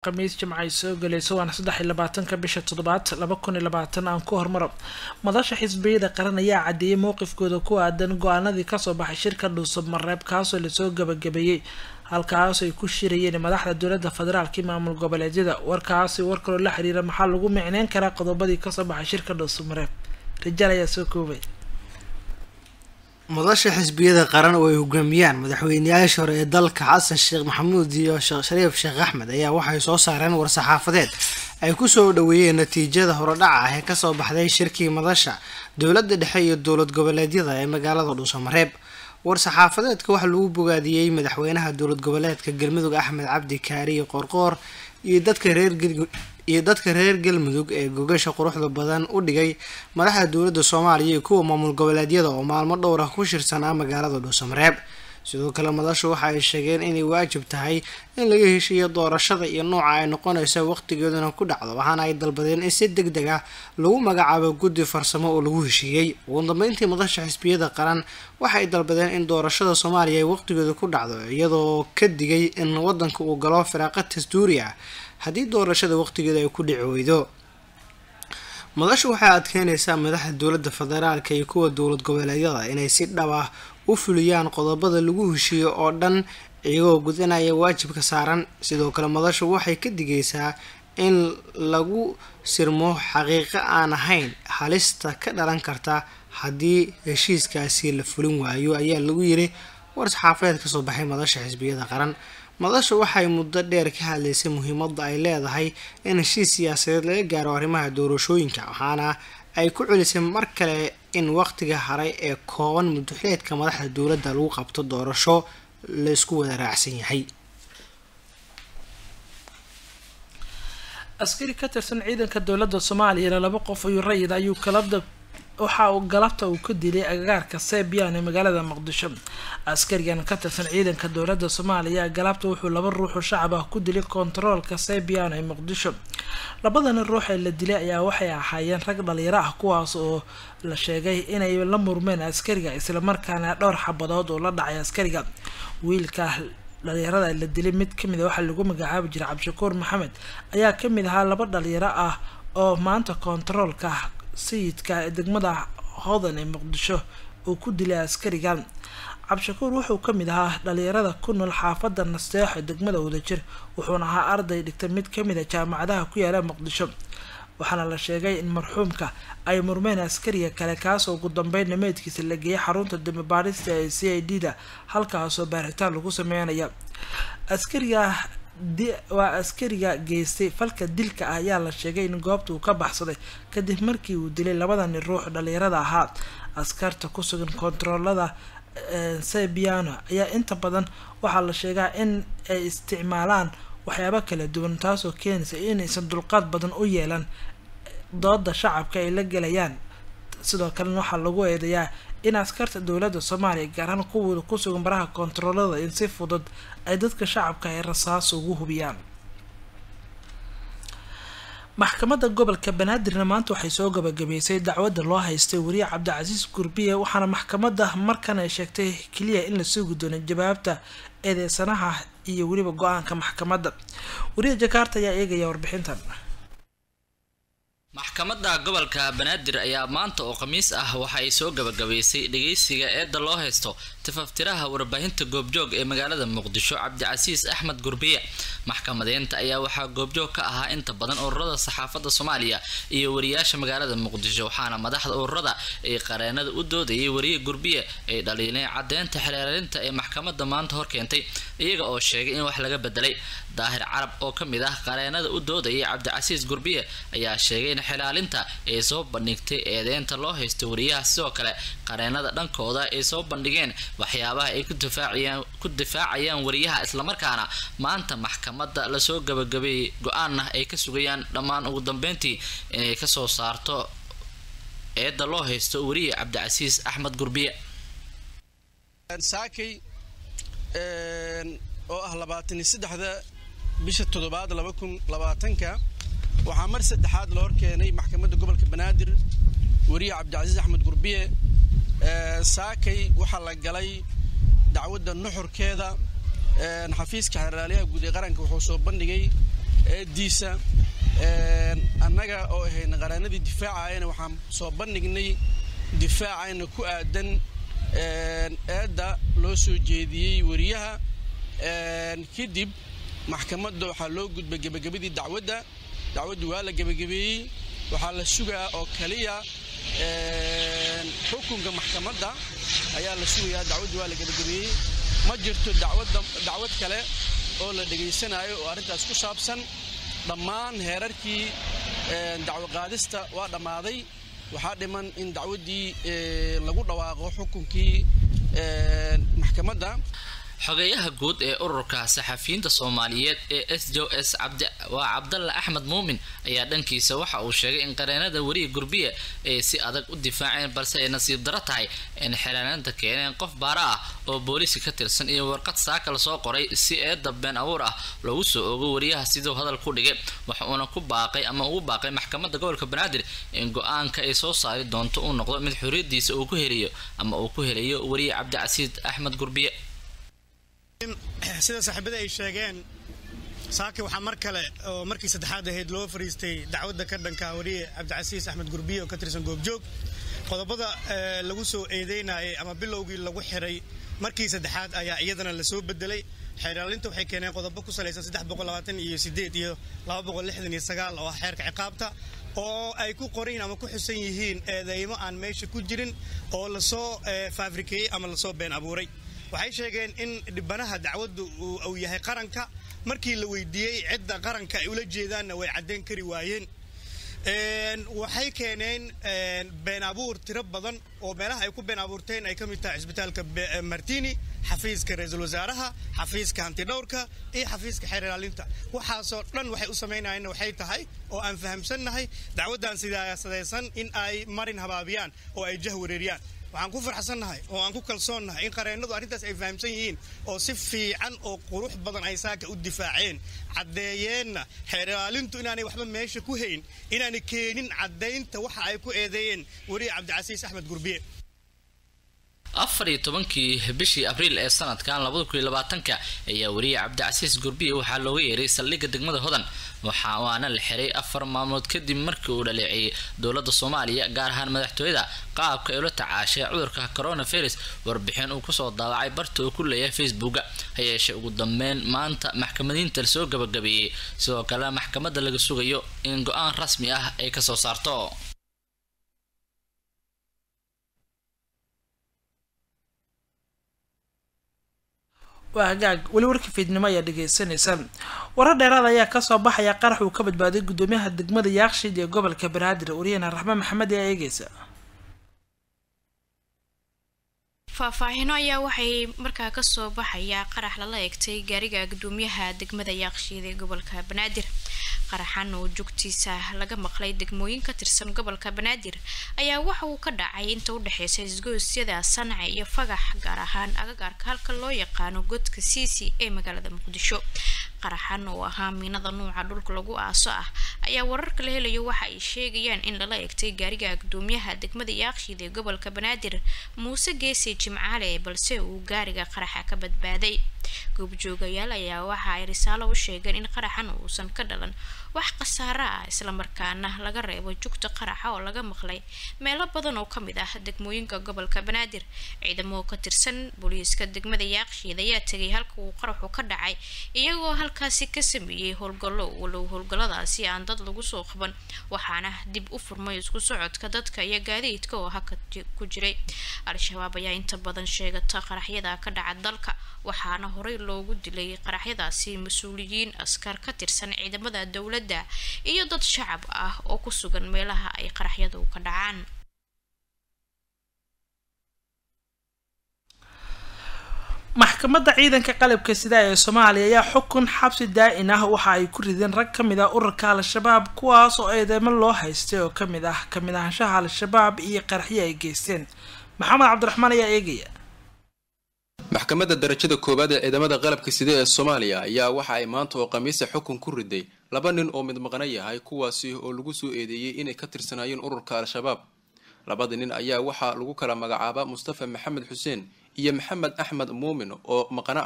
khamiis jimca ay soo galayso waana saddex iyo labaatanka bisha toddobaad laba kun iyo labaatan aan ku hormaro madasha xisbiyada qaran ayaa cadeeyay mowqifkooda ku aadan go-aanadii kasoo baxay shirka dhuusab mareeb kaasoo lasoo gabagabeeyey halkaas ay ku shirayeen madaxda dowladda federaalka iyo maamul goboleedyada warkaasi war kaloo la xiriira maxaa lagu micneyn karaa qodobadii kasoo baxay shirka dhuusab mareeb rijaal ayaa soo koobay madasha xisbiyada qaran oo ay hogaamiyaan madaxweyneyaasha hore ee dalka xasan sheekh maxamuud iyo sheekh shariif sheekh axmed ayaa waxay soo saareen war-saxaafadeed ay kusoo dhaweeyeen natiijada horodhaca ah ee kasoo baxday shirkii madasha dowladda dhexe iyo dowlad goboleedyada ee magaalada dhuusamareeb war-saxaafadeedka waxaa lagu bogaadiyey madaxweynaha dowlad goboleedka galmudug axmed cabdi kaariyo qoorqoor iyo dadka reer iyo dadka reer galmudug ee gogasha quruxda badan u dhigay madaxda dowladda soomaaliya iyo kuwa maamul goboleedyada oo maalmo dhowr ah ku shirsanaa magaalada dhuusamareeb sidoo kale madashu waxa ay sheegeen inay waajib tahay in laga heshiiyo doorashada iyo nooca ay noqonaysa waqtigeeduna ku dhacdo waxaana ay dalbadeen in si deg deg ah lagu magacaabo guddi farsamo oo lagu heshiiyey ugu dambeyntii madasha xisbiyada qaran waxay dalbadeen in doorashada soomaaliya ay waqtigeedu ku dhacdo iyadoo ka digay in wadanka uu galo firaaqa dastuuri ah haddii doorashada waqtigeeda ay ku dhici weydo madashu waxay adkeynaysaa madaxda dowladda federaalka iyo kuwa dowlad goboleedyada inay si dhab ah u fuliyaan qodobada lagu heshiiyo oo dhan iyagoo gudanaya waajibka saaran sidoo kale madashu waxay ka digaysaa in lagu sirmo xaqiiqo aan ahayn halista ka dhalan karta haddii heshiiskaasi la fulin waayo ayaa lagu yiri war-saxaafadeed kasoo baxay madasha xisbiyada qaran madashu waxay muddo dheer ka hadlaysay muhiimadda ay leedahay in heshiis siyaasadeed laga gaaro arrimaha doorashooyinka waxaana ay ku celisay mar kale in waqtiga haray ee kooban muddoxileedka madaxda dowladda lagu qabto doorasho laysku wada raacsan yahay askari ka tirsan ciidanka dowladda soomaaliyana laba qof iyo rayid ayuu kalabda waxa uu galabta uu ka dilay agagaarka sebian ee magaalada muqdisho askarigan ka tirsan ciidanka dowladda soomaaliya galabta wuxuu laba ruuxoo shacab ah ku dilay kontaroolka sebian ee muqdisho labadani ruux ee la dilay ayaa waxay ahaayeen rag dhalinyaro ah kuwaas oo la sheegay inay la murmeen askariga islamarkaana dhowr xabadood oo la dhacay askariga wiilka dhalinyarada la dilay mid kamid a waxaa lagu magacaabi jiray cabdishakuur maxamed ayaa kamid ahaa laba dhalinyaro ah oo maanta kontaroolka sayidka ee degmada hodan ee muqdisho uu ku dilay askarigan cabdishakuur wuxuu kamid ahaa dhalinyarada ku nool xaafada nasteex ee degmada wadajir wuxuuna ahaa arday dhigtay mid kamid a jaamacadaha ku yaala muqdisho waxaana la sheegay in marxuumka ay murmeen askariga kale kaasoo ugu dambeyn nameedkiisa la geeyay xarunta dambi baadhista ee c i d da halkaasoo baaritaan lagu sameynaya askariga waa askariga geystay falka dilka ah ayaa la sheegay in goobta uu ka baxsaday kadib markii uu dilay labadani ruux dhalinyarada ahaa askarta ku sugan kontaroolada sebiano ayaa inta badan waxaa la sheegaa in ay isticmaalaan waxyaabo kala duwan taasoo keenaysa inaysan dulqaad badan u yeelan dooda shacabka ay la gelayaan sidoo kalena waxaa lagu eedeyaa in askarta dowladda soomaaliya gaar ahaan kuwooda ku sugan baraha kontaroolada in si fudud ay dadka shacabka ay rasaas ugu hubiyaan maxkamadda gobolka banaadirna maanta waxay soo gabagabeysay dacwadda loo haystay wariye cabdicasiis gurbiye waxaana maxkamadda markan ay sheegtay keliya in la sugi doono jawaabta eedeysanaha iyo weliba go-aanka maxkamadda wariye jakaarta ayaa eegaya warbixintan maxkamadda gobolka banaadir ayaa maanta oo khamiis ah waxa ay soo gabagabaysay dhageysiga eedda loo haysto tifaftiraha warbaahinta goobjoog ee magaalada muqdisho cabdicasiis axmed gurbiye maxkamadeynta ayaa waxaa goobjoog ka ahaa inta badan ururada saxaafadda soomaaliya iyo wariyaasha magaalada muqdisho waxaana madaxda ururada ee qareenada u doodayay wariye gurbiye ay dhaliileen caddeynta xeelaalinta ee maxkamadda maanta hor keentay iyaga oo sheegay in wax laga bedelay daahir carab oo ka mid ah qareenada u doodayay cabdicasiis gurbiye ayaa sheegay in xilaalinta ay soo bandhigtay eedeynta loo haysto wariyaha sidoo kale qareenada dhankooda ay soo bandhigeen waxyaabaha ay ku difaacayaan wariyaha islamarkaana maanta maxkamadda lasoo gabagabeeyey go-aanna ay ka sugayaan dhammaan ugu dambeyntii inay kasoo saarto eedda loo haysto wariye cabdicasiis axmed gurbiye saakay oo ah labaatan iyo saddexda bisha toddobaad laba kun labaatanka waxaa mar saddexaad la horkeenay maxkamadda gobolka banaadir wariye cabdicasiis axmed gurbiye saakay waxaa la galay dacwadda nuxurkeeda xafiiska xeraalyaha guud ee qaranka wuxuu soo bandhigay eediisa annaga oo ahayna qaraanadii difaacayana waxaan soo bandhignay difaacayna ku aadan eedda loo soo jeediyey wariyaha kadib maxkamadda waxaa loo gudbay gebagabadii dacwadda dacwaddu waa la gebagabeeyey waxaa la sugaa oo kaliya xukunka maxkamadda ayaa la sugayaa dacwaddu waa la gebagabeeyey ma jirto dacwad kale oo la dhegaysanayo oo arrintaas ku saabsan dhammaan heerarkii dacwo qaadista waa dhammaaday waxaa dhiman in dacwaddii lagu dhawaaqo xukunkii maxkamadda xogeeyaha guud ee ururka saxafiyiinta soomaaliyeed ee s j s waa cabdalla axmed muumin ayaa dhankiisa waxa uu sheegay in qareenada weriga gurbiya ay si adag u difaaceen balse ay nasiib daro tahay in xeelaanaanta keeneen qof baara ah oo booliiska ka tirsan iyo warqad saaka lasoo qoray si eedda been abuur ah loogu soo ogo wariyaha siduu hadal ku dhigay waxa uuna ku baaqay ama ugu baaqay maxkamadda gobolka banaadir in go-aanka ay soo saari doonto uu noqdo mid xorriyadiisa uu ku helayo ama uu ku helayo weriye cabdicasiid axmed gurbiye sida saaxiibada ay sheegeen saaki waxaa mar kale oo markii saddexaad ahayd loo fariistay dacwadda ka dhanka wariye cabdicasiis axmed gurbiye oo ka tirsan goobjoog qodobada lagu soo eedeynayay ama bilowgii lagu xiray markii saddexaad ayaa iyadana lasoo bedelay xeeraalinta waxay keeneen qodobo ku salaysan iyo sideed iyo oo ah xeerka ciqaabta oo ay ku qorayin ama ku xusan yihiin eedeymo aan meesha ku jirin oo lasoo faafrikeeyey ama lasoo been abuuray waxay sheegeen in dhibanaha dacwaddu uu yahay qaranka markii la weydiiyey cidda qaranka ay ula jeedaanna way caddayn kari waayeen waxay keeneen been abuur tiro badan oo meelaha ay ku been abuurteen ay ka mid tahay cisbitaalka martini xafiiska ra-iisul wasaaraha xafiiska hantidhowrka iyo xafiiska xeer ilaalinta waxaasoo dhan waxay u samaynayeenna waxay tahay oo aan fahamsannahay dacwaddan sidaasadaysan in ay marin habaabiyaan oo ay jah wareeriyaan waxaan ku farxsannahay oo aan ku kalsoonnahay in qareennadu arrintaas ay fahamsan yihiin oo si fiican oo qurux badan ay saaka u difaaceen caddeeyeenna xeer ilaalintu inaanay waxba meesha ku hayn inaanay keenin caddaynta waxa ay ku eedeeyeen weriye cabdicasiis axmed gurbiye afar iyo tobankii bishii abriil ee sanadkan labada kun iyo labaatanka ayaa weriye cabdicasiis gurbiye waxaa looga yeeray saldhigga degmada hodan waxa waana la xiray afar maalmood kadib markii uu dhaleeceeyey dowladda soomaaliya gaar ahaan madaxtooyada qaabka ay ula tacaashay cudurka coronavirus warbixin uu kusoo daawacay barta uu ku leeyahay facebooka ha yeeshee ugu dambeyn maanta maxkamadiinta lasoo gabagabeeyey sidoo kale maxkamadda laga sugayo in go-aan rasmi ah ay kasoo saarto waa hagaag weli warkii fiidnimo ayaa dhegeysanaysa warar dheeraad ayaa kasoo baxaya qarax uu ka badbaaday gudoomiyaha degmada yaaqshiid ee gobolka banaadir wariyana raxmaan maxamed ayaa eegeysa faahfaahino ayaa waxay markaa kasoo baxayaa qarax lala eegtay gaariga gudoomiyaha degmada yaaqshiid ee gobolka banaadir qaraxan oo joogtiisa laga maqlay degmooyin ka tirsan gobolka banaadir ayaa waxa uu ka dhacay inta u dhexeysa isgoosyada sanca iyo fagax gaar ahaan agagaarka halka loo yaqaano godka siisi ee magaalada muqdisho qaraxan oo ahaa miinada nuuca dhulka lagu aaso ah ayaa wararka la helayo waxa ay sheegayaan in lala eegtay gaariga gudoomiyaha degmada yaaqshiid ee gobolka banaadir muuse geesi jimcaale balse uu gaariga qaraxa ka badbaaday goobjoogayaal ayaa waxa ay risaalo u sheegeen in qaraxan uusan ka dhalan wax khasaaro ah islamarkaana laga reebo jugta qaraxa oo laga maqlay meelo badan oo kamid ah degmooyinka gobolka banaadir ciidamo ka tirsan booliiska degmada yaaqshiid ayaa tegay halka uu qaraxu ka dhacay iyagoo halkaasi ka sameeyey howlgallo walow howlgalladaasi aan dad lagu soo qaban waxaana dib u furmay isku socodka dadka iyo gaadiidka oo haka ku jiray al-shabaab ayaa inta badan sheegata qaraxyada ka dhaca dalka waxaana horey loogu dilay qaraxyadaasi mas-uuliyiin askar ka tirsan ciidamada dowladda iyo dad shacab ah oo ku sugan meelaha ay qaraxyadu ka dhacaan maxkamadda ciidanka qalabka sida ee soomaaliya ayaa xukun xabsi daa-in ah waxa ay ku rideen rag ka mid ah ururka al-shabaab kuwaas oo eedeymo loo haystay oo kamid ah kamid ahaanshaha al-shabaab iyo qaraxyo ay geysteen maxamed cabdiraxmaan ayaa eegaya maxkamadda darajada koowaad ee ciidamada qalabka sida ee soomaaliya ayaa waxa ay maanta oo khamiisa xukun ku riday laba nin oo mid maqna yahay kuwaasi oo lagu soo eedeeyey inay ka tirsanaayeen ururka al-shabaab labada nin ayaa waxaa lagu kala magacaabaa mustafa maxamed xuseen iyo maxamed axmed muumin oo maqno ah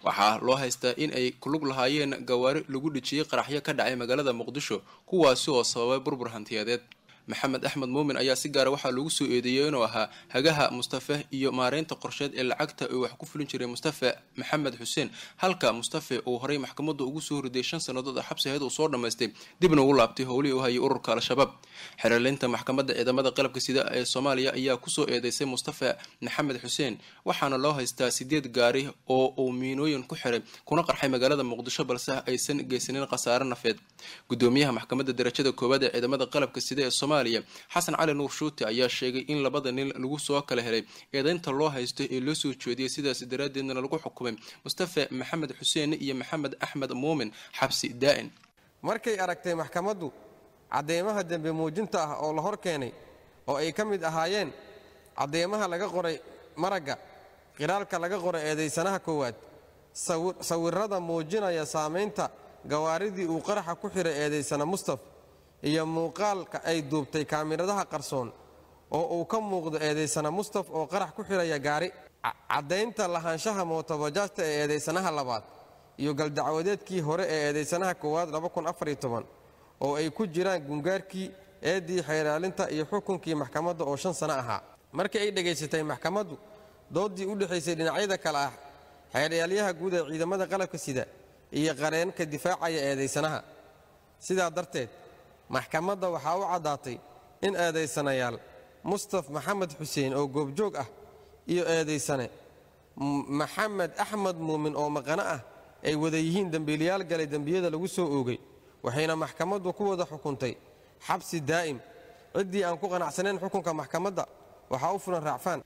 waxaa loo haystaa in ay kulug lahaayeen gawaari lagu dhijiyey qaraxyo ka dhacay magaalada muqdisho kuwaasi oo sababay burbur hantiyadeed maxamed axmed muumin ayaa si gaara waxaa lagu soo eedeeyey inuu ahaa hagaha mustafe iyo maareynta qorsheed ee lacagta uu wax ku fulin jiray mustafe maxamed xuseen halka mustafe uu horay maxkamadda ugu soo riday shan sannadood oo xabsi ahayd uu soo dhammaystay dibna ugu laabtay howlihii u hayay ururka al-shabaab xeerleynta maxkamadda ciidamada qalabka sida ee soomaaliya ayaa kusoo eedeysay mustafe maxamed xuseen waxaana loo haystaa sideed gaari oo uu miinooyin ku xiray kuna qarxay magaalada muqdisho balse aysan geysanin khasaare nafeed gudoomiyaha maxkamadda darajada koowaad ee ciidamada qalabka sida ee soomaaliya xasan cali nuur shuute ayaa sheegay in labada nin lagu soo kala helay eedeynta loo haysto ee loo soo jeediyay sidaas daraaddeedna lagu xukumay mustafe maxamed xuseen iyo maxamed axmed muumin xabsi daa'in markay aragtay maxkamaddu cadeymaha dembi muujinta ah oo la hor keenay oo ay ka mid ahaayeen cadeymaha laga qoray maragga qiraalka laga qoray eedaysanaha koowaad sawirrada muujinaya saamaynta gawaaridii uu qaraxa ku xiray eedaysana mustaf iyo muuqaalka ay duubtay kaamiradaha qarsoon oo uu ka muuqdo eedaysana mustaf oo qarax ku xiraya gaari caddaynta lahaanshaha mootobajaajta ee eedaysanaha labaad iyo galdacwadeedkii hore ee eedaysanaha koowaad oo ay ku jiraan gungaarkii eeddii xeeraalinta iyo xukunkii maxkamadda oo shan sano ahaa markii ay dhegaysatay maxkamaddu dooddii u dhexaysay dhinacyada kale ah xeeryaalayaha guud ee ciidamada qalabka sida iyo qareenka difaacaya eedaysanaha sidaa darteed maxkamadda waxaa u caddaatay in eedaysanayaal mustaf maxamed xuseen oo goobjoog ah iyo eedaysane maxamed axmed muumin oo maqano ah ay wada yihiin dembiilayaal galay dembiyada lagu soo oogay waxayna maxkamaddu ku wada xukuntay xabsi daa'im ciddii aan ku qanacsanayn xukunka maxkamadda waxaa u fulan raacfaan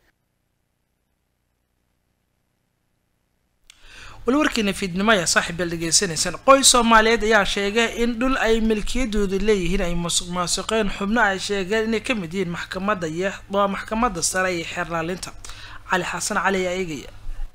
weli warkiina fiidnimo ayaa saaxiibbeel dhegeysanaysaan qoys soomaaliyeed ayaa sheegay in dhul ay milkiyadoodu leeyihiin ay musuq maasuqeen xubno ay sheegeen inay ka mid yihiin maxkamadda iyo waa maxkamadda sare iyo xeerlaalinta cali xasan cali ayaa eegaya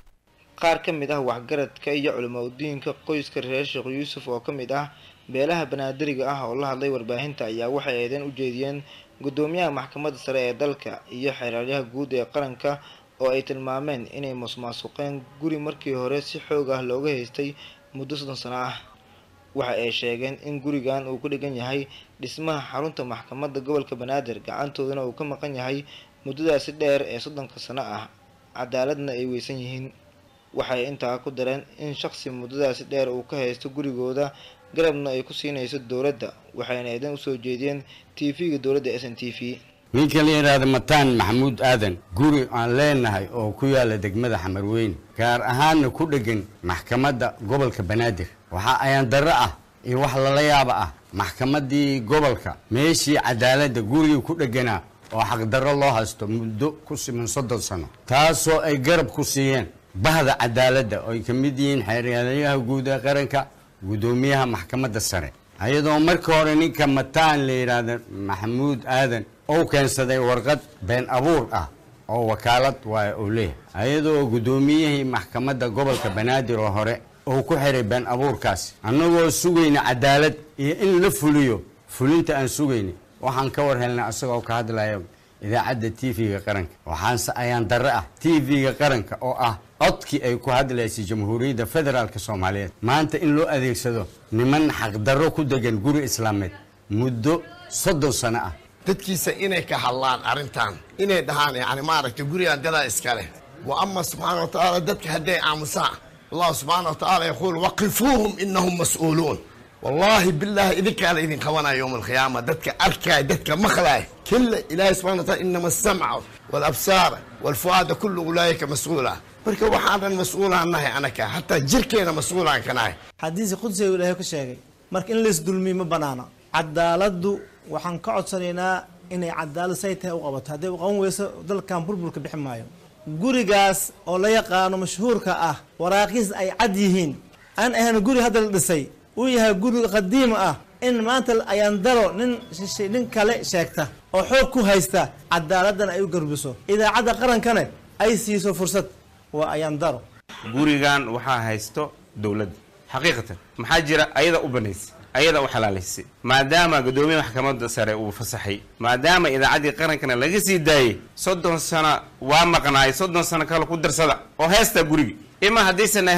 qaar ka mid ah waxgaradka iyo culimaudiinka qoyska reer sheekh yuusuf oo ka mid ah beelaha banaadiriga ah oo la hadlay warbaahinta ayaa waxay eedeen u jeediyeen guddoomiyaha maxkamadda sare ee dalka iyo xeeraalyaha guud ee qaranka oo ay tilmaameen inay musmaasuqeen guri markii hore si xoog ah looga haystay muddo soddon sano ah waxa ay sheegeen in gurigan uu ku dhigan yahay dhismaha xarunta maxkamadda gobolka banaadir gacantoodana uu ka maqan yahay muddadaasi dheer ee soddonka sano ah cadaaladna ay weysan yihiin waxay intaa ku dareen in shaqsi muddadaasi dheer uu ka haysto gurigooda garabna ay ku siinayso dowladda waxayna eedan usoo jeediyeen t v-ga dowladda s n t v ninka la yidhaahda mataan maxamuud aadan guri aan leenahay oo ku yaala degmada xamarweyne gaar ahaanna ku dheggan maxkamadda gobolka banaadir waxaa ayaan darro ah iyo wax lala yaaba ah maxkamaddii gobolka meeshii cadaaladda gurigii ku dhegganaa oo xaqdarro loo haysto muddo ku siman soddon sano taasoo ay garab ku siiyeen bahda cadaaladda oo ay ka mid yihiin xeeryaalayaha guud ee qaranka guddoomiyaha maxkamadda sare ayadoo marka hore ninka mataan la yidhaahda maxamuud aadan ou keensaday warqad been abuur ah oo wakaalad waaya uu leeyahay ayadoo guddoomiyihii maxkamadda gobolka banaadir oo hore uu ku xiray been abuurkaasi annagoo sugayna cadaalad iyo in la fuliyo fulinta aan sugayna waxaan ka war helnay asagoo ka hadlaya idaacadda t v-ga qaranka waxaanse ayaan darre ah t v-ga qaranka oo ah codkii ay ku hadlaysay jamhuuriyadda federaalk soomaaliyeed maanta in loo adeegsado niman xaqdarro ku degan guri islaameed muddo soddon sano ah dadkiisa inay ka hadlaan arrintan inay dhahaan yani maaragtay gurigaan dadaa iska leh wa ama subxaana wa tacaala dadka hadday aamusaan allah subxaana wa tacaala yaquul waqifuuhum inahum mas-uuluun wallaahi bilaahi idinkaa la idin qabanaya yowma alqiyaama dadka arkaay dadka maqlaay killa ilaahay subxana wa taala inama asamca walabsaara walfu'aada kullu ulaayika mas-uula marka waxaan dhan mas-uulaan nahay anaka hataa jirkeena mas-uulaan ka nahay xadiisi qudsiga uu ilaahay ku sheegay marka in laisdulmiyo ma banaana cadaaladdu waxaan ka codsanaynaa inay cadaalad say tahay u qabato hadday u qaban weyso dalkan burburka bixi maayo gurigaas oo la yaqaano mashhuurka ah waraaqiis ay cad yihiin aan ahayn guri hadda la dhisay uu yahay guri qadiim ah in maanta ayaan daro nin nin kale sheegta oo xoog ku haysta cadaaladdan ay u garbiso idaacadda qarankana ay siiso fursad waa ayaan daro gurigan waxaa haysto dowladda xaqiiqatan maxaa jira ayada u banaysay ayada u xalaalaysay maadaama guddoomiye maxkamadda sare uu fasaxay maadaama idaacaddii qarankana laga sii daayey soddon sano waa maqnaay soddon sano kale ku darsada oo heesta gurigi ima haddaysan ahayn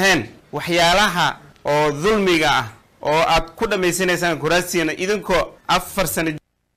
waxyaalaha oo dulmiga ah oo aad ku dhammaysanaysaan kuraastiina idinkoo afar sano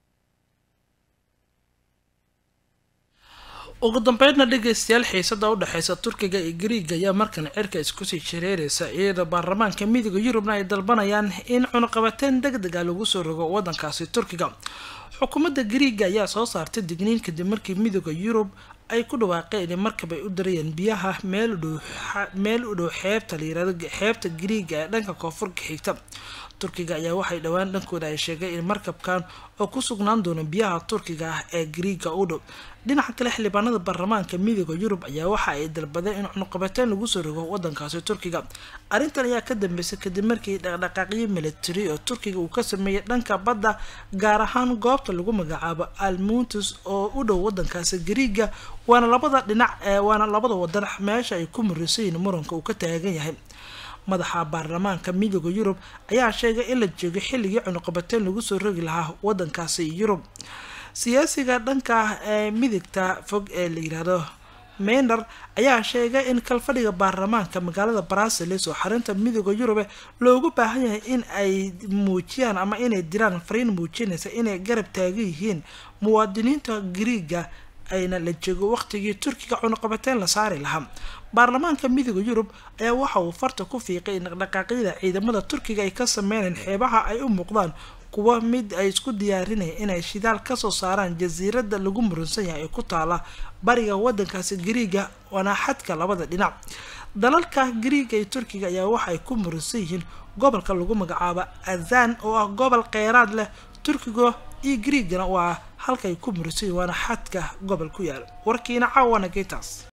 ugu dambeydna dhegeystayaal xiisada u dhexeysa turkiga iyo griiga ayaa markan cirka iskusii shareereysa iyadoo baarlamaanka midooda yurubna ay dalbanayaan in cunuqabateyn deg deg ah lagu soo rogo wadankaasi turkiga xukuumadda griiga ayaa soo saartay digniin kadib markii midooda yurub ay ku dhawaaqeen in markab ay u darayeen biyaha meel udhow meel u dhow xeebta layirahdo xeebta griiga ee dhanka koonfurka xigta turkiga ayaa waxay dhowaan dhankooda ay sheegay in markabkan oo ku sugnaan doono biyaha turkiga ah ee griiga u dhow dhinaca kale xildhibaanada baarlamaanka midooda yurub ayaa waxa ay dalbadeen in cunuqabateyn lagu soo rogo wadankaasi turkiga arrintan ayaa ka dambeysay kadib markii dhaqdhaqaaqyo military oo turkiga uu ka sameeyay dhanka badda gaar ahaan goobta lagu magacaabo almuntus oo u dhow wadankaasi griiga waana labada dhinac waana labada wadan meesha ay ku murisayiin muranka uu ka taagan yahay madaxa baarlamaanka midooda yurub ayaa sheegay in la joogo xilligii cunuqabateyn lagu soo rogi lahaa wadankaasi yurub siyaasiga dhanka ee midigta fog ee la yiraahdo meyner ayaa sheegay in kalfadhiga baarlamaanka magaalada brussels oo xarinta midooda yurube loogu baahan yahay in ay muujiyaan ama inay diraan fariin muujinaysa inay garab taagan yihiin muwaadiniinta griiga ayna la joogo waqtigii turkiga cunuqabateyn la saari lahaa baarlamaanka midooda yurub ayaa waxa uu farta ku fiiqay in dhaqdhaqaaqyada ciidamada turkiga ay ka sameyneen xeebaha ay u muuqdaan kuwa mid ay isku diyaarinaya inay shidaal kasoo saaraan jasiirada lagu murunsan yahay ee ku taala bariga wadankaasi griiga waana xadka labada dhinac dalalka griiga iyo turkiga ayaa waxa ay ku murunsan yihiin gobolka lagu magacaabo azan oo ah gobol kheyraad leh turkiga iyo griigana waa halkay ku murunsan yihin waana xadka gobol ku yaal warkiina caawana geytaas